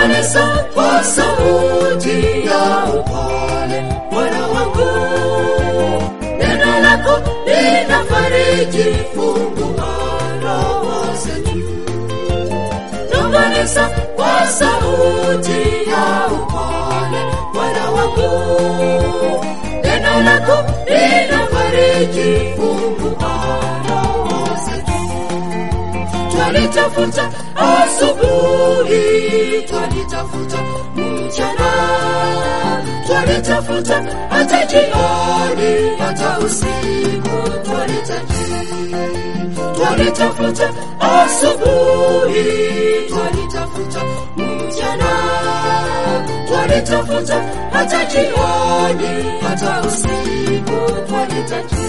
Nong'oneza kwa sauti ya upole, Bwana wangu, neno lako linafariji, fungua roho zetu. Nong'oneza kwa sauti ya upole, Bwana wangu, neno lako linafariji, fungua roho zetu. Twalitafuta asubuhi, twalitafuta mchana, twalitafuta hata jioni, hata usiku twalitaji. Twalitafuta asubuhi, twalitafuta mchana, twalitafuta hata jioni, hata usiku twalitaji.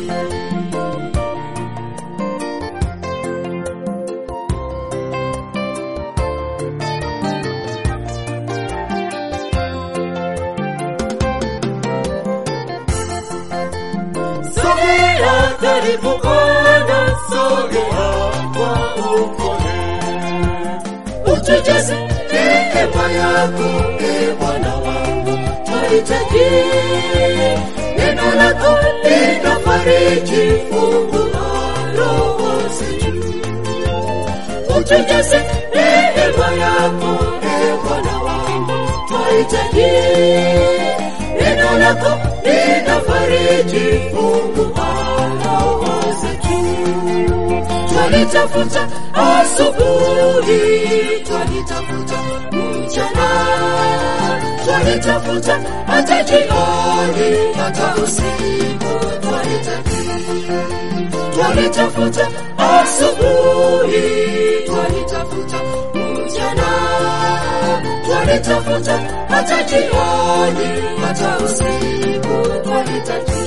Sogea karibu Bwana, sogea kwa upole. Utujaze neema yako, e Bwana wangu, twahitaji neno lako linafariji, fungua roho zetu. Utujaze neema yako, e Bwana wangu, twahitaji neno lako linafariji, fungua roho zetu. Twalitafuta asubuhi, twalitafuta mchana, twalitafuta hata jioni, hata usiku twalitaji. Twalitafuta asubuhi, twalitafuta mchana, twalitafuta hata jioni, hata usiku twalitaji.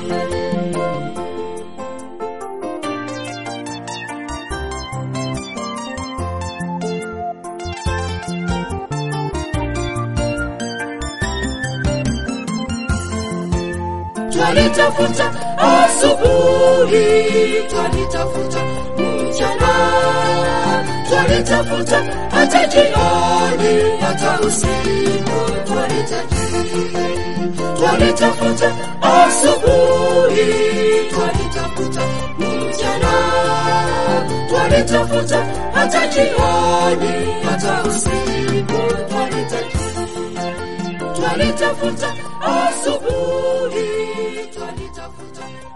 Twalitafuta asubuhi, twalitafuta mchana, twalitafuta hata jioni, hata usiku twalitaji. Twalitafuta asubuhi, twalitafuta mchana, twalitafuta hata jioni, hata usiku twalitaji. Twalitafuta asubuhi, twalitafuta